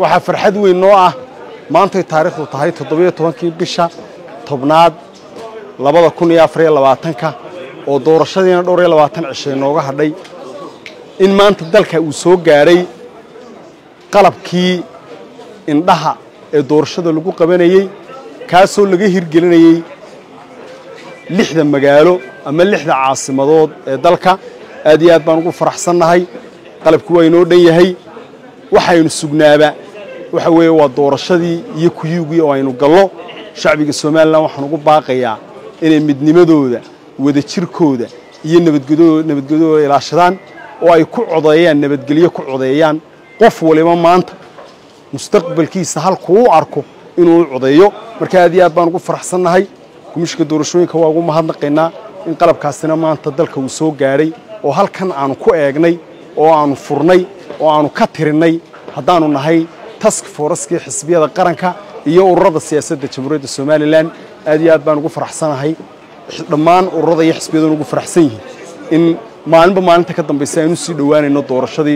waxaa farxad weyn noo ah maantay taariikhdu tahay toddobiyo tobankii bisha tobnaad labada kun iyo afariyo labaatanka oo doorashadiina dhowr iyo labaatan cishay nooga hadhay in maanta dalka uu soo gaadhay qalabkii indhaha ee doorashada lagu qabanayey kaasoo laga hirgelinayey lixda magaalo ama lixda caasimadood ee dalka aad iyo aad baan ugu faraxsannahay qalabkii waa inoo dhan yahay waxaynu sugnaaba waxa weeye waa doorashadii iyo kuyugii oo aynu gallo shacbiga somalilan waxaan ugu baaqayaa inay midnimadooda wadajirkooda iyo nabadgelyadooda ilaashadaan oo ay ku codeeyaan nabadgelyo ku codeeyaan qof waliba maanta mustaqbalkiisa halkuu u arko inuu u codeeyo marka aad iyo aad baan ugu faraxsannahay komishinka doorashooyinka waa ugu mahadnaqaynaa in qalabkaasina maanta dalka uu soo gaadhay oo halkan aanu ku eegnay oo aanu furnay oo aanu ka tirinnay haddaanu nahay task foraskii xisbiyada qaranka iyo ururada siyaasadda jamhuuriyadda somalilan aad iyo aad baan ugu faraxsanahay dhammaan ururada iyo xisbiyaduna ugu faraxsan yihiin in maalinba maalinta ka dambaysa aynu sii dhowaanayno doorashadii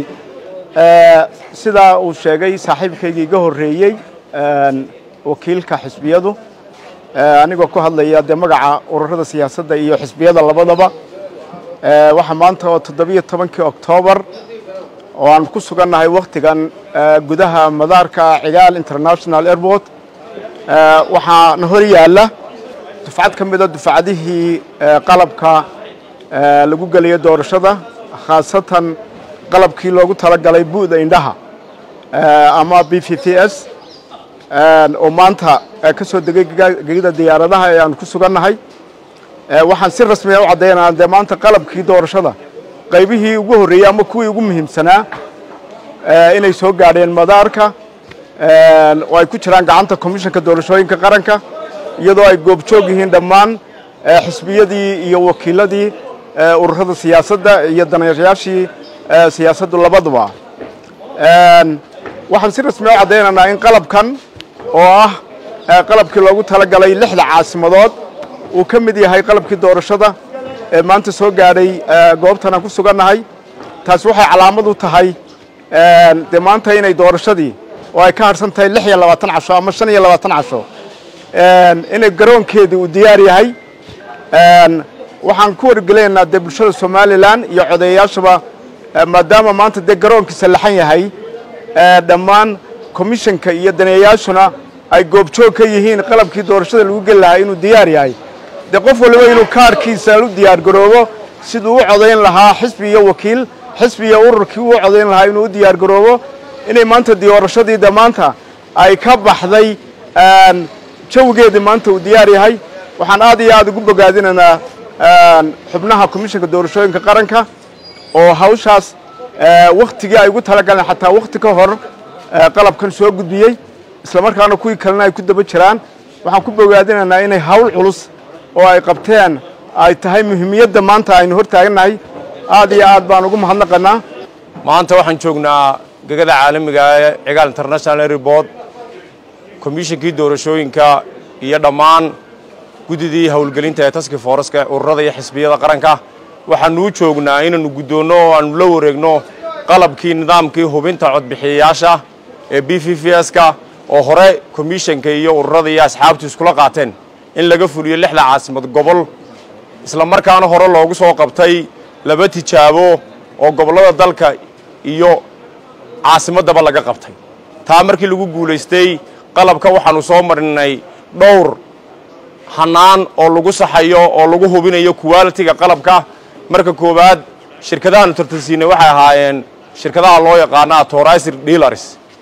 sidaa uu sheegay saaxiibkaygii iga horreeyey wakiilka xisbiyadu anigoo ku hadlaya dee magaca ururada siyaasadda iyo xisbiyada labadaba waxaa maanta oo toddobiyo tobankii oktoobar oo aan ku sugannahay wakhtigan gudaha madaarka cigaal international airport waxaana hor yaalla dufcad ka mida dufcadihii qalabka lagu gelayo doorashada khaasatan qalabkii loogu talagalay bu'da indhaha ama b v t s oo maanta ka soo degay gegida diyaaradaha ee aanu ku sugannahay waxaan si rasmiya u caddaynaa dee maanta qalabkii doorashada qaybihii ugu horreeyey ama kuwii ugu muhiimsanaa inay soo gaadheen madaarka oo ay ku jiraan gacanta komishanka doorashooyinka qaranka iyadoo ay goobjoog yihiin dhammaan xisbiyadii iyo wakiiladii ururada siyaasadda iyo daneeyayaashii siyaasaddu labaduba waxaan si rasmiya u caddaynaynaa in qalabkan oo ah qalabkii loogu talagalay lixda caasimadood uu ka mid yahay qalabkii doorashada ee maanta soo gaadhay goobtan aan ku sugannahay taasi waxay calaamad u tahay dee maanta inay doorashadii oo ay ka harsan tahay lix iyo labaatan casho ama shan iyo labaatan casho inay garoonkeedii uu diyaar yahay waxaan ku wargelaynaa dee bulshada somalilan iyo codeeyayaashaba maadaama maanta dee garoonkiisa laxan yahay dhammaan komishanka iyo daneeyayaashuna ay goobjoog ka yihiin qalabkii doorashada lagu geli lahaa inuu diyaar yahay dee qof waliba inuu kaarkiisa u diyaar garoobo siduu u codayn lahaa xisbi iyo wakiil xisbi iyo ururkii uu codayn lahaa inuu u diyaar garoobo inay maanta doorashadii de maanta ay ka baxday jawigeedii maanta uu diyaar yahay waxaan aad iyo aad ugu bogaadinaynaa xubnaha komishanka doorashooyinka qaranka oo hawshaas wakhtigii ay ugu talagaleen xataa wakhti ka hor qalabkan soo gudbiyey islamarkaana kuwii kalena ay ku daba jiraan waxaan ku bogaadinaynaa inay hawl culus oo ay qabteen ay tahay muhiimiyadda maanta aynu hor taagannahay aad iyo aad baan ugu mahadnaqanaa maanta waxaan joognaa gegada caalamiga ee cigaal international airport komishankii doorashooyinka iyo dhammaan guddidii howlgelinta ee taski fooraska ururada iyo xisbiyada qaranka waxaanuu joognaa inaannu guddoonno oo aannu la wareegno qalabkii nidaamkii hubinta codbixiyayaasha ee b v v s-ka oo hore komishanka iyo ururada iyo asxaabtu iskula qaateen in laga fuliyo lixda caasimad gobol isla markaana hore loogu soo qabtay laba tijaabo oo gobollada dalka iyo caasimaddaba laga qabtay taa markii lagu guulaystay qalabka waxaannu soo marinay dhowr hannaan oo lagu saxayo oo lagu hubinayo kuwaalitiga qalabka marka koowaad shirkadahaanu tartansiinay waxay ahaayeen shirkadaha loo yaqaano atorisir dealars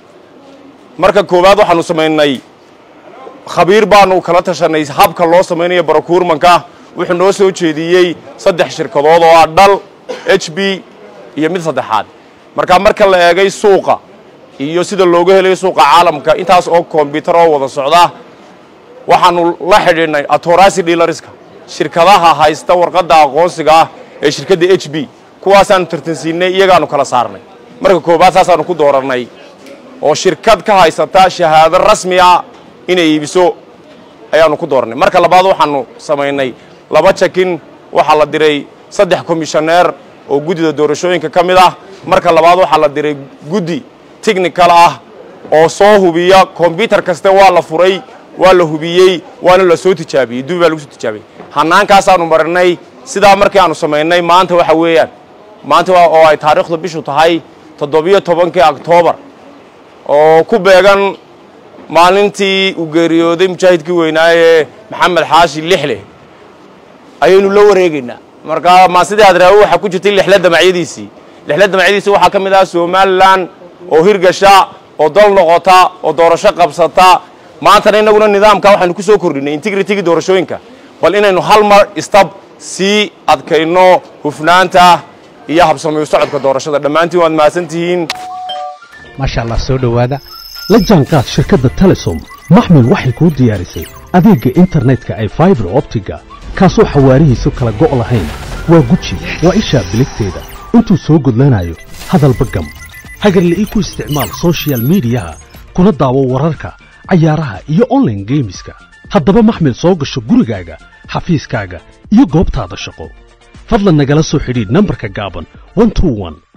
marka koowaad waxaanu samaynay khabiir baanu kala tashanay habka loo samaynayo barakuurmanka wuxuu noo soo jeediyey saddex shirkadood oo ah dhal h b iyo mid saddexaad marka marka la eegay suuqa iyo sida looga helayo suuqa caalamka intaas oo kombyutar oo wada socda waxaanu la xidhiidhnay atorasi dealarska shirkadaha haysta warqadda aqoonsiga ah ee shirkadda h b kuwaasaanu tartansiinay iyagaanu kala saarnay marka koowaad saasaanu ku doorannay oo shirkad ka haysata shahaado rasmiya inay iibiso ayaanu ku doorannay marka labaad waxaanu samaynay laba jakin waxaa la diray saddex komishoneer oo guddida doorashooyinka ka mid ah marka labaad waxaa la diray guddi technical ah oo soo hubiya kombyutar kaste waa la furay waa la hubiyey waana la soo tijaabiyey dubi baa lagu soo tijaabiyey hannaankaasaanu marinay sidaa markii aanu samaynay maanta waxa weeyaan maanta oo ay taariikhdu bishu tahay toddobiyo tobankii oktoobar oo ku beegan maalintii uu geeriyooday mujaahidkii weynaaye maxamed xaashi lixle ayaynu la wareegaynaa marka ma sidii adraawo waxaa ku jirtay lixle damacyadiisii lixle damacyadiisii waxaa ka mid ah somalilan oo hirgasha oo dal noqota oo doorasho qabsata maantana innaguna nidaamka waxaynu ku soo kordhinay integritigii doorashooyinka bal inaynu hal mar istab sii adkayno hufnaanta iyo habsamayo socodka doorashada dhammaantiin waad mahadsan tihiin maasha allah soo dhowaada la jaanqaad shirkadda telesom maxmil waxay kuu diyaarisay adeegga internetka ay faibar optiga kaasoo xawaarihiisu kala go' lahayn waa guji waa ishaa biligteeda intuu soo gudlanayo hadalba gam hagarle ii ku isticmaal sochial midiyaha kuna daawo wararka cayaaraha iyo onlaine geemiska haddaba maxmil soo gasho gurigaaga xafiiskaaga iyo goobtaada shaqo fadlan nagala soo xidhiidh nambarka gaaban